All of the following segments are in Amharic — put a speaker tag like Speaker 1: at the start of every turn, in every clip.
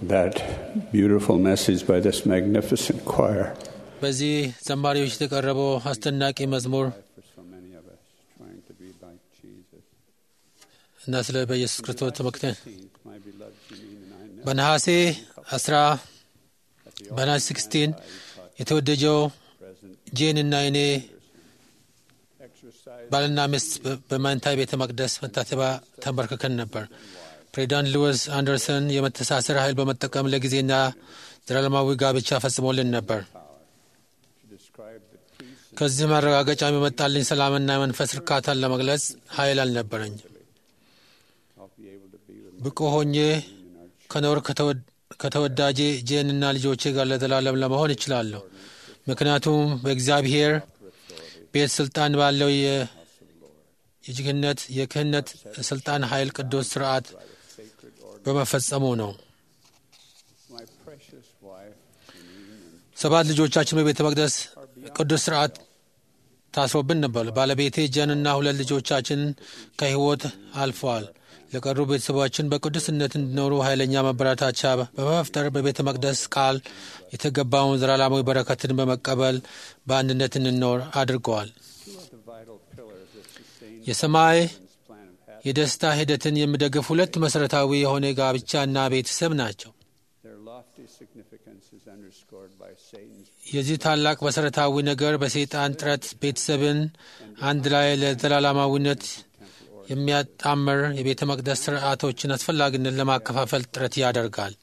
Speaker 1: that beautiful message by this magnificent choir.
Speaker 2: በዚህ ዘማሪዎች የተቀረበው አስደናቂ መዝሙር
Speaker 1: For so many of us trying to be like Jesus.
Speaker 2: እና ስለ በኢየሱስ ክርስቶስ ተመክተን
Speaker 1: My beloved Janine and I know
Speaker 2: በነሐሴ አስራ በነሐሴ ስክስቲን የተወደጀው
Speaker 1: present
Speaker 2: ጄን እና እኔ
Speaker 1: exercise
Speaker 2: ባልና ሚስት በ- በማንታይ ቤተ መቅደስ መታሰቢያ ተንበርክከን ነበር። ፕሬዚዳንት ሉዊስ አንደርሰን የመተሳሰር ኃይል በመጠቀም ለጊዜና ዘላለማዊ ጋብቻ ፈጽሞልን ነበር።
Speaker 1: to describe the peace
Speaker 2: ከዚህ ማረጋገጫ የመጣልኝ ሰላምና የመንፈስ እርካታን ለመግለጽ ኃይል አልነበረኝ።
Speaker 1: I'll be able to be with
Speaker 2: ብቁ ሆኜ ከኖር ከተወድ- ከተወዳጄ ጄንና ልጆቼ ጋር ለዘላለም ለመሆን እችላለሁ። ምክንያቱም በእግዚአብሔር ቤት ስልጣን ባለው የ- የጅግነት የክህነት ስልጣን ኃይል ቅዱስ ስርዓት በመፈጸሙ ነው።
Speaker 1: my precious wife Janine and
Speaker 2: ሰባት ልጆቻችን በቤተ መቅደስ ቅዱስ ስርዓት ታስሮብን ነበር። ባለቤቴ ጀንና ሁለት ልጆቻችን ከህይወት አልፈዋል። ለቀሩ ቤተሰባችን በቅዱስነት እንዲኖሩ ኃይለኛ መበረታቻ በመፍጠር በቤተ መቅደስ ቃል የተገባውን ዘላለማዊ በረከትን በመቀበል በአንድነት እንኖር አድርገዋል።
Speaker 1: two of the vital pillars that sustain
Speaker 2: የሰማይ
Speaker 1: God's plan of happiness.
Speaker 2: የደስታ ሂደትን የሚደግፍ ሁለት መሠረታዊ የሆነ ጋብቻና ቤተሰብ ናቸው።
Speaker 1: Their lofty significance is underscored by Satan's
Speaker 2: የዚህ ታላቅ መሠረታዊ ነገር በሰይጣን ጥረት ቤተሰብን አንድ ላይ ለዘላለማዊነት የሚያጣምር የቤተ መቅደስ ስርዓቶችን አስፈላጊነት ለማከፋፈል ጥረት ያደርጋል።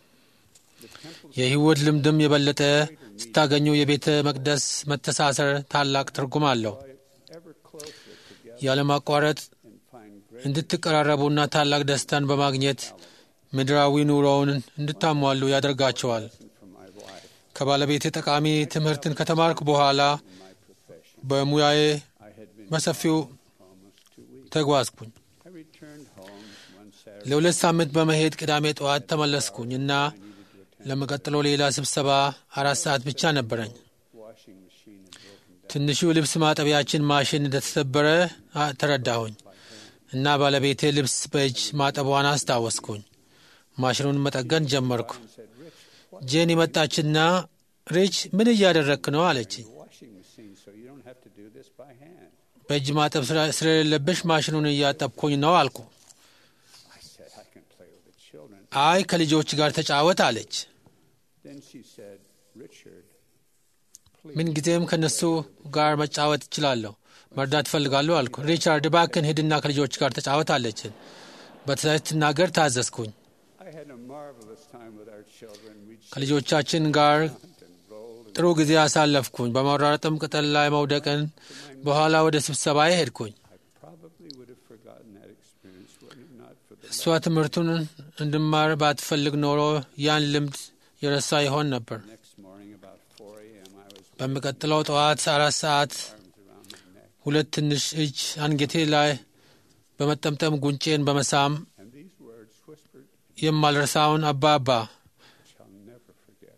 Speaker 2: የህይወት ልምድም የበለጠ ስታገኙ የቤተ መቅደስ መተሳሰር ታላቅ ትርጉም አለው።
Speaker 1: ever closer together
Speaker 2: ያለማቋረጥ
Speaker 1: and find great
Speaker 2: እንድትቀራረቡና ታላቅ ደስታን በማግኘት ምድራዊ ኑሮውን እንድታሟሉ ያደርጋቸዋል።
Speaker 1: from my wife.
Speaker 2: ከባለቤቴ ጠቃሚ ትምህርትን ከተማርኩ በኋላ በሙያዬ
Speaker 1: I had been
Speaker 2: በሰፊው
Speaker 1: almost two weeks.
Speaker 2: ተጓዝኩኝ።
Speaker 1: I returned home one Saturday.
Speaker 2: ለሁለት ሳምንት በመሄድ ቅዳሜ ጠዋት ተመለስኩኝ እና ለሚቀጥለው ሌላ ስብሰባ አራት ሰዓት ብቻ ነበረኝ።
Speaker 1: Washing machine had broken down.
Speaker 2: ትንሹ ልብስ ማጠቢያችን ማሽን እንደተሰበረ አ- ተረዳሁኝ እና ባለቤቴ ልብስ በእጅ ማጠቧን አስታወስኩኝ። ማሽኑን መጠገን ጀመርኩ። ጄን መጣችና ሪች ምን እያደረግክ ነው አለችኝ።
Speaker 1: Washing machine, so you don't have to do this by hand.
Speaker 2: በእጅ ማጠብ ስለ- ስለሌለብሽ ማሽኑን እያጠብኩኝ ነው አልኩ።
Speaker 1: I said, I can play with the children.
Speaker 2: አይ ከልጆች ጋር ተጫወት አለች።
Speaker 1: Then she said, Richard,
Speaker 2: ምንጊዜም ከነሱ ጋር መጫወት እችላለሁ፣ መርዳት እፈልጋለሁ አልኩ። ሪቻርድ እባክን ሂድና ከልጆች ጋር ተጫወት አለችን። በትዕዛዝ ስትናገር ታዘዝኩኝ።
Speaker 1: I had a marvelous time with our children. We
Speaker 2: ከልጆቻችን ጋር
Speaker 1: jumped and rolled.
Speaker 2: ጥሩ ጊዜ አሳለፍኩኝ። በመራረጥም ቅጠል ላይ መውደቅን በኋላ ወደ ስብሰባ ሄድኩኝ።
Speaker 1: I probably would have forgotten that experience were it not for the
Speaker 2: እሷ ትምህርቱን እንድማር ባትፈልግ ኖሮ ያን ልምድ የረሳ ይሆን ነበር።
Speaker 1: next morning about 4 a.m. I was with
Speaker 2: በሚቀጥለው ጠዋት አራት ሰዓት
Speaker 1: arms around my neck.
Speaker 2: ሁለት ትንሽ እጅ አንገቴ ላይ በመጠምጠም ጉንጬን በመሳም
Speaker 1: And these words whispered,
Speaker 2: የማልረሳውን አባባ
Speaker 1: shall never forget.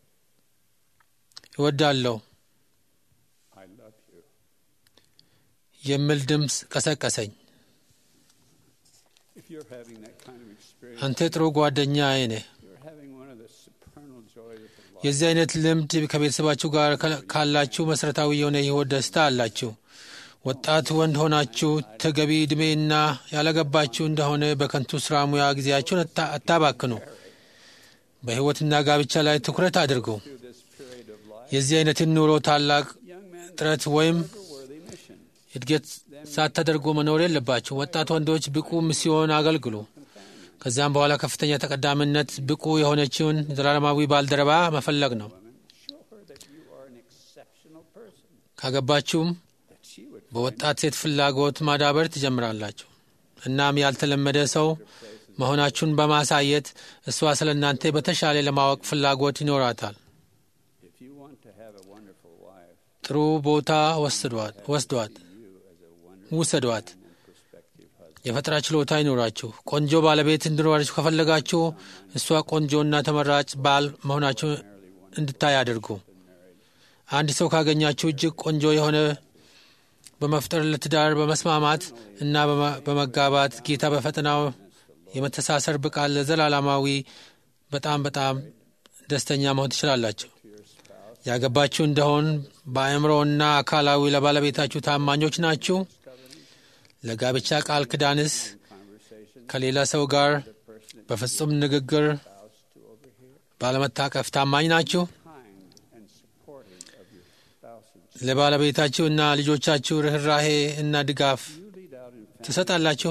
Speaker 2: እወዳለሁ
Speaker 1: I love you.
Speaker 2: የሚል ድምፅ ቀሰቀሰኝ።
Speaker 1: If you're having that kind of experience,
Speaker 2: አንተ ጥሩ ጓደኛዬ ነህ።
Speaker 1: you're having one of the supernal joys of the life.
Speaker 2: የዚህ አይነት ልምድ ከቤተሰባችሁ ጋር ከ- ካላችሁ መሠረታዊ የሆነ የሕይወት ደስታ አላችሁ። ወጣት ወንድ ሆናችሁ ተገቢ ዕድሜና ያላገባችሁ እንደሆነ በከንቱ ሥራ ሙያ ጊዜያችሁን አታ- አታባክኑ። በሕይወትና ጋብቻ ላይ ትኩረት አድርጉ።
Speaker 1: Through this period of life,
Speaker 2: የዚህ አይነትን ኑሮ ታላቅ
Speaker 1: young men
Speaker 2: ጥረት ወይም
Speaker 1: have a worthy mission.
Speaker 2: እድገት ሳታደርጉ መኖር የለባችሁ። ወጣት ወንዶች ብቁ ሚስዮን አገልግሉ። ከዚያም በኋላ ከፍተኛ ተቀዳሚነት ብቁ የሆነችውን ዘላለማዊ ባልደረባ መፈለግ ነው።
Speaker 1: Show her that you are an exceptional person,
Speaker 2: ካገባችሁም
Speaker 1: that she would
Speaker 2: በወጣት ሴት ፍላጎት ማዳበር ትጀምራላችሁ። እናም ያልተለመደ ሰው መሆናችሁን በማሳየት እሷ ስለ እናንተ በተሻለ ለማወቅ ፍላጎት ይኖራታል።
Speaker 1: If you want to have a wonderful wife,
Speaker 2: ጥሩ ቦታ ወስዷት ወስዷት
Speaker 1: you as a wonderful
Speaker 2: ውሰዷት።
Speaker 1: and prospective husband.
Speaker 2: የፈጠራ ችሎታ ይኖራችሁ። ቆንጆ ባለቤት እንዲኖራችሁ ከፈለጋችሁ እሷ ቆንጆና ተመራጭ ባል መሆናችሁ እንድታይ አድርጉ። አንድ ሰው ካገኛችሁ እጅግ ቆንጆ የሆነ በመፍጠር ለትዳር በመስማማት እና በመ- በመጋባት ጌታ በፈተናው የመተሳሰር ብቃት ለዘላለማዊ በጣም በጣም ደስተኛ መሆን ትችላላችሁ። ያገባችሁ እንደሆን በአእምሮና አካላዊ ለባለቤታችሁ ታማኞች ናችሁ። ለጋብቻ ቃል ኪዳንስ ከሌላ ሰው ጋር በፍጹም ንግግር ባለመታቀፍ ታማኝ ናችሁ። ለባለቤታችሁ እና ልጆቻችሁ ርኅራሄ እና ድጋፍ ትሰጣላችሁ።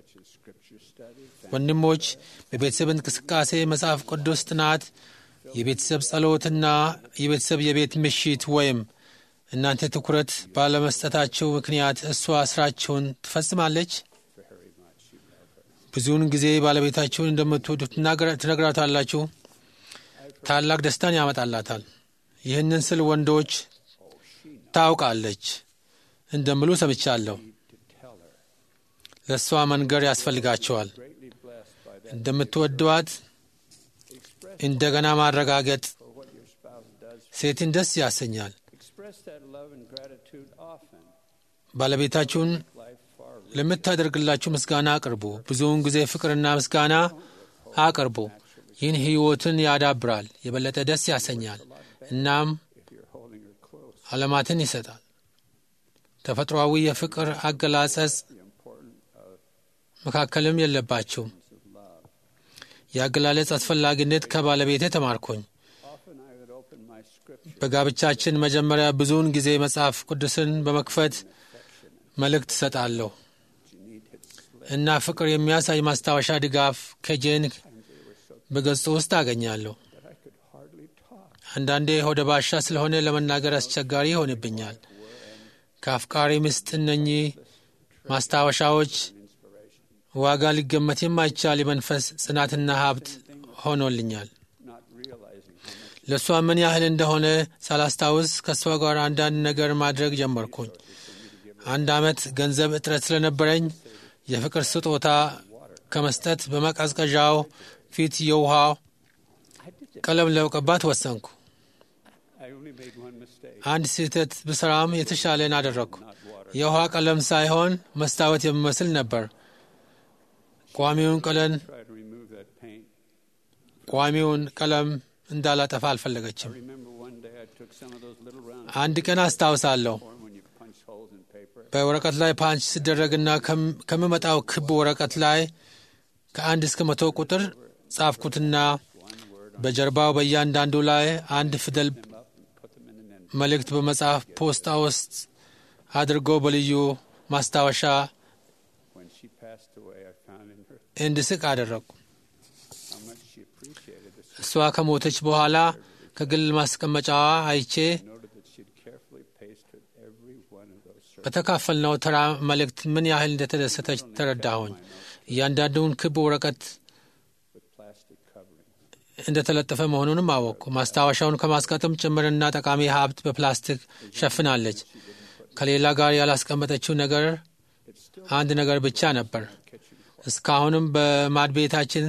Speaker 2: ወንድሞች በቤተሰብ እንቅስቃሴ፣ መጽሐፍ ቅዱስ ጥናት፣ የቤተሰብ ጸሎትና የቤተሰብ የቤት ምሽት ወይም እናንተ ትኩረት ባለመስጠታችሁ ምክንያት እሷ ስራችሁን ትፈጽማለች። ብዙውን ጊዜ ባለቤታችሁን እንደምትወዱ ትነግራታላችሁ። ታላቅ ደስታን ያመጣላታል። ይህንን ስል ወንዶች ታውቃለች እንደምሉ ሰምቻለሁ። ለእሷ መንገር ያስፈልጋቸዋል። እንደምትወደዋት እንደገና ማረጋገጥ ሴትን ደስ ያሰኛል። ባለቤታችሁን ለምታደርግላችሁ ምስጋና አቅርቡ። ብዙውን ጊዜ ፍቅርና ምስጋና አቅርቡ። ይህን ሕይወትን ያዳብራል፣ የበለጠ ደስ ያሰኛል፣ እናም ዓለማትን ይሰጣል። ተፈጥሯዊ የፍቅር አገላጸጽ መካከልም የለባችሁም። የአገላለጽ አስፈላጊነት ከባለቤቴ ተማርኮኝ። በጋብቻችን መጀመሪያ ብዙውን ጊዜ መጽሐፍ ቅዱስን በመክፈት መልእክት እሰጣለሁ እና ፍቅር የሚያሳይ ማስታወሻ ድጋፍ ከጄን በገጹ ውስጥ አገኛለሁ። አንዳንዴ ሆደ ባሻ ስለሆነ ለመናገር አስቸጋሪ ይሆንብኛል። ከአፍቃሪ ምስጥ እነኚህ ማስታወሻዎች ዋጋ ሊገመት የማይቻል የመንፈስ ጽናትና ሀብት ሆኖልኛል። ለእሷ ምን ያህል እንደሆነ ሳላስታውስ ከእሷ ጋር አንዳንድ ነገር ማድረግ ጀመርኩኝ። አንድ ዓመት ገንዘብ እጥረት ስለነበረኝ የፍቅር ስጦታ ከመስጠት በመቀዝቀዣው ፊት የውሃ ቀለም ለመቀባት ወሰንኩ። አንድ ስህተት ብሰራም የተሻለን አደረግኩ። የውሃ ቀለም ሳይሆን መስታወት የሚመስል ነበር። ቋሚውን ቀለም ቋሚውን ቀለም እንዳላጠፋ አልፈለገችም። አንድ ቀን አስታውሳለሁ በወረቀት ላይ ፓንች ሲደረግና ከምመጣው ክብ ወረቀት ላይ ከአንድ እስከ መቶ ቁጥር ጻፍኩትና በጀርባው በእያንዳንዱ ላይ አንድ ፊደል መልእክት በመጽሐፍ ፖስታ ውስጥ አድርጎ በልዩ ማስታወሻ እንድስቅ አደረግኩ። እሷ ከሞተች በኋላ ከግል ማስቀመጫዋ አይቼ በተካፈልነው ተራ መልእክት ምን ያህል እንደተደሰተች ተረዳሁኝ። እያንዳንዱን ክብ ወረቀት እንደተለጠፈ መሆኑንም አወቅኩ። ማስታወሻውን ከማስቀጠም ጭምርና ጠቃሚ ሀብት በፕላስቲክ ሸፍናለች። ከሌላ ጋር ያላስቀመጠችው ነገር አንድ ነገር ብቻ ነበር። እስካሁንም በማድቤታችን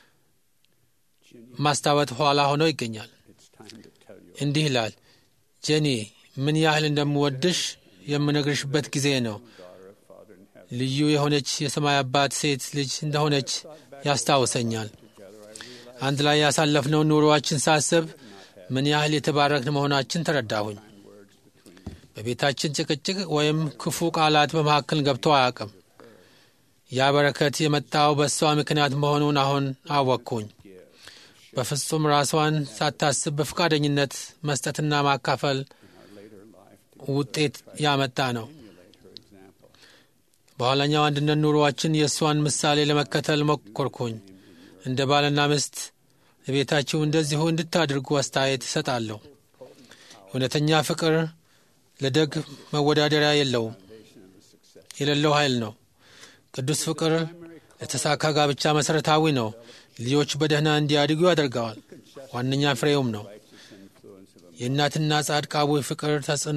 Speaker 2: ማስታወት ኋላ ሆኖ ይገኛል። እንዲህ ይላል፣ ጄኒ ምን ያህል እንደምወድሽ የምነግርሽበት ጊዜ ነው። ልዩ የሆነች የሰማይ አባት ሴት ልጅ እንደሆነች ያስታውሰኛል። አንድ ላይ ያሳለፍነውን ኑሮዋችን ሳስብ ምን ያህል የተባረክን መሆናችን ተረዳሁኝ። በቤታችን ጭቅጭቅ ወይም ክፉ ቃላት በመካከል ገብቶ አያውቅም። ያ በረከት የመጣው በእሷ ምክንያት መሆኑን አሁን አወቅኩኝ። በፍጹም ራሷን ሳታስብ በፈቃደኝነት መስጠትና ማካፈል ውጤት ያመጣ ነው። በኋላኛው አንድነት ኑሮዋችን የእሷን ምሳሌ ለመከተል ሞከርኩኝ። እንደ ባልና ሚስት ቤታችሁ እንደዚሁ እንድታድርጉ አስተያየት እሰጣለሁ። እውነተኛ ፍቅር ለደግ መወዳደሪያ የለውም የሌለው ኃይል ነው። ቅዱስ ፍቅር ለተሳካ ጋብቻ መሠረታዊ ነው። ልጆች በደህና እንዲያድጉ ያደርገዋል። ዋነኛ ፍሬውም ነው። የእናትና ጻድቃዊ ፍቅር ተጽዕኖ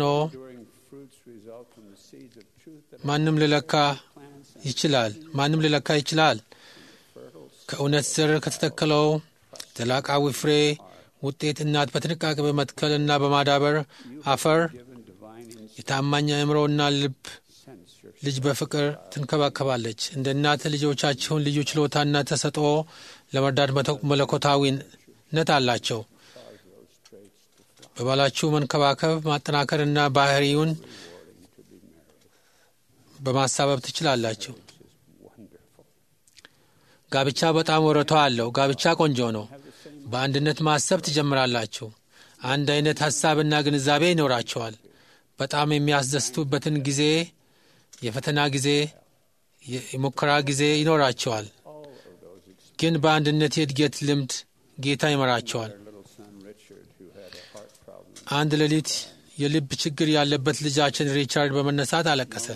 Speaker 2: ማንም ልለካ ይችላል ማንም ልለካ ይችላል። ከእውነት ስር ከተተከለው ዘላቃዊ ፍሬ ውጤት እናት በጥንቃቄ በመትከልና በማዳበር አፈር የታማኝ አእምሮና ልብ ልጅ በፍቅር ትንከባከባለች። እንደ እናት ልጆቻችሁን ልዩ ችሎታና ተሰጥኦ ለመርዳት መለኮታዊ ነት አላቸው። በባላችሁ መንከባከብ ማጠናከርና ባህሪውን በማሳበብ ትችላላችሁ። ጋብቻ በጣም ወረቷ አለው። ጋብቻ ቆንጆ ነው። በአንድነት ማሰብ ትጀምራላችሁ። አንድ አይነት ሀሳብና ግንዛቤ ይኖራቸዋል። በጣም የሚያስደስቱበትን ጊዜ፣ የፈተና ጊዜ፣ የሙከራ ጊዜ ይኖራቸዋል። ግን በአንድነት የእድገት ልምድ ጌታ ይመራቸዋል። አንድ ሌሊት የልብ ችግር ያለበት ልጃችን ሪቻርድ በመነሳት አለቀሰ።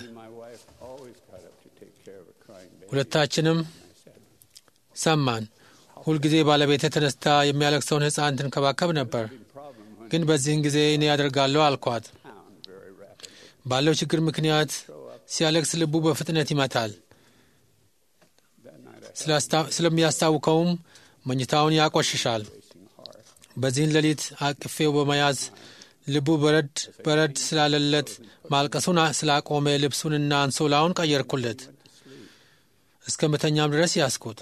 Speaker 2: ሁለታችንም ሰማን። ሁልጊዜ ባለቤቴ ተነስታ የሚያለቅሰውን ሕፃን ትንከባከብ ነበር። ግን በዚህን ጊዜ እኔ ያደርጋለሁ አልኳት። ባለው ችግር ምክንያት ሲያለቅስ ልቡ በፍጥነት ይመታል። ስለሚያስታውከውም መኝታውን ያቆሽሻል። በዚህን ሌሊት አቅፌው በመያዝ ልቡ በረድ በረድ ስላለለት ማልቀሱን ስላቆመ ልብሱንና አንሶላውን ቀየርኩለት። እስከ መተኛም ድረስ ያስኩት።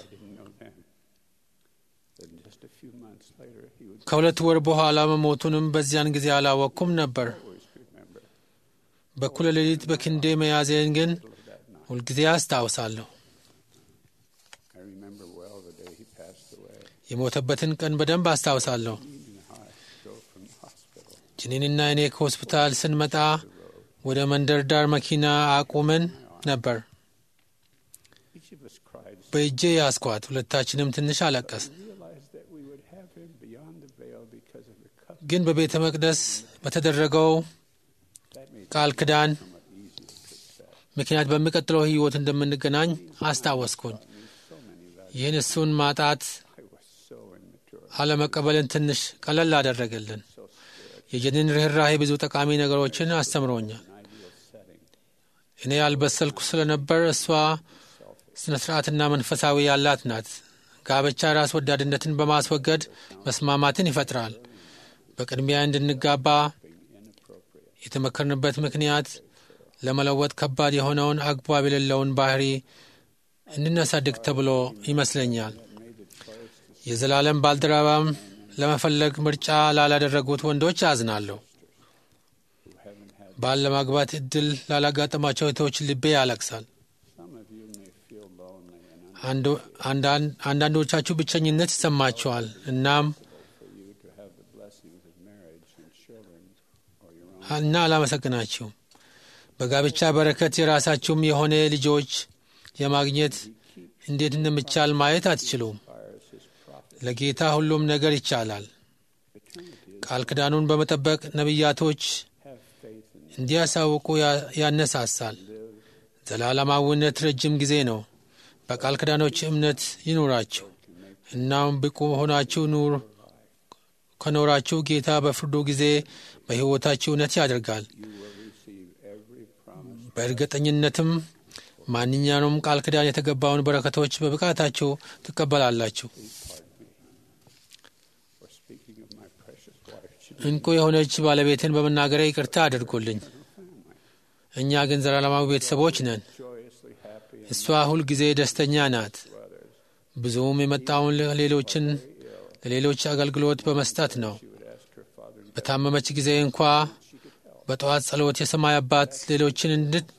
Speaker 2: ከሁለት ወር በኋላ መሞቱንም በዚያን ጊዜ አላወቅኩም ነበር። በኩለ ሌሊት በክንዴ መያዜን ግን ሁልጊዜ አስታውሳለሁ። የሞተበትን ቀን በደንብ አስታውሳለሁ። ጅኒንና እኔ ከሆስፒታል ስንመጣ ወደ መንደር ዳር መኪና አቁመን ነበር። በእጄ ያስኳት። ሁለታችንም ትንሽ አለቀስን። ግን በቤተ መቅደስ በተደረገው ቃል ኪዳን ምክንያት በሚቀጥለው ሕይወት እንደምንገናኝ አስታወስኩኝ። ይህን እሱን ማጣት አለመቀበልን ትንሽ ቀለል አደረገልን። የጀኒን ርኅራሄ ብዙ ጠቃሚ ነገሮችን አስተምሮኛል። እኔ ያልበሰልኩ ስለነበር እሷ ስነ ስርዓትና መንፈሳዊ ያላት ናት። ጋብቻ ራስ ወዳድነትን በማስወገድ መስማማትን ይፈጥራል። በቅድሚያ እንድንጋባ የተመከርንበት ምክንያት ለመለወጥ ከባድ የሆነውን አግባብ የሌለውን ባህሪ እንድናሳድግ ተብሎ ይመስለኛል። የዘላለም ባልደረባም ለመፈለግ ምርጫ ላላደረጉት ወንዶች አዝናለሁ። ባል ለማግባት እድል ላላጋጠማቸው እህቶች ልቤ ያለቅሳል። አንዳንዶቻችሁ ብቸኝነት ይሰማችኋል። እናም እና አላመሰግናችሁም። በጋብቻ በረከት የራሳችሁም የሆነ ልጆች የማግኘት እንዴት እንደሚቻል ማየት አትችሉም። ለጌታ ሁሉም ነገር ይቻላል። ቃል ኪዳኑን በመጠበቅ ነቢያቶች እንዲያሳውቁ ያነሳሳል። ዘላለማዊነት ረጅም ጊዜ ነው። በቃል ኪዳኖች እምነት ይኑራችሁ። እናም ብቁ ሆናችሁ ኑር ከኖራችሁ ጌታ በፍርዱ ጊዜ በሕይወታችሁ እውነት ያደርጋል። በእርግጠኝነትም ማንኛውም ቃል ኪዳን የተገባውን በረከቶች በብቃታችሁ ትቀበላላችሁ። እንቁ የሆነች ባለቤትን በመናገሬ ይቅርታ አድርጎልኝ። እኛ ግን ዘላለማዊ ቤተሰቦች ነን። እሷ ሁል ጊዜ ደስተኛ ናት። ብዙም የመጣውን ሌሎችን ለሌሎች አገልግሎት በመስጠት ነው። በታመመች ጊዜ እንኳ በጠዋት ጸሎት የሰማይ አባት ሌሎችን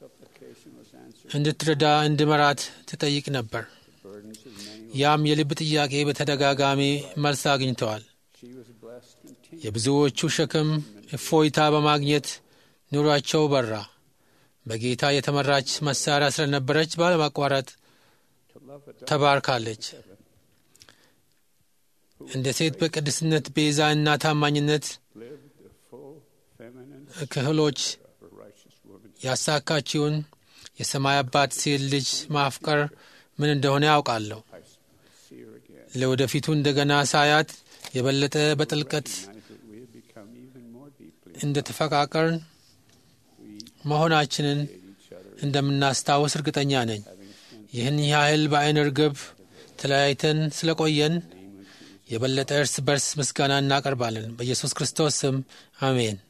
Speaker 2: እንድትረዳ እንድመራት ትጠይቅ ነበር። ያም የልብ ጥያቄ በተደጋጋሚ መልስ አግኝተዋል። የብዙዎቹ ሸክም እፎይታ በማግኘት ኑሯቸው በራ። በጌታ የተመራች መሳሪያ ስለነበረች ባለማቋረጥ ተባርካለች። እንደ ሴት በቅድስነት ቤዛ እና ታማኝነት ክህሎች ያሳካችውን የሰማይ አባት ሴት ልጅ ማፍቀር ምን እንደሆነ ያውቃለሁ። ለወደፊቱ እንደገና ሳያት የበለጠ በጥልቀት እንደ ተፈቃቀርን መሆናችንን እንደምናስታውስ እርግጠኛ ነኝ። ይህን ያህል በአይን ርግብ ተለያይተን ስለቆየን የበለጠ እርስ በርስ ምስጋና እናቀርባለን። በኢየሱስ ክርስቶስ ስም አሜን።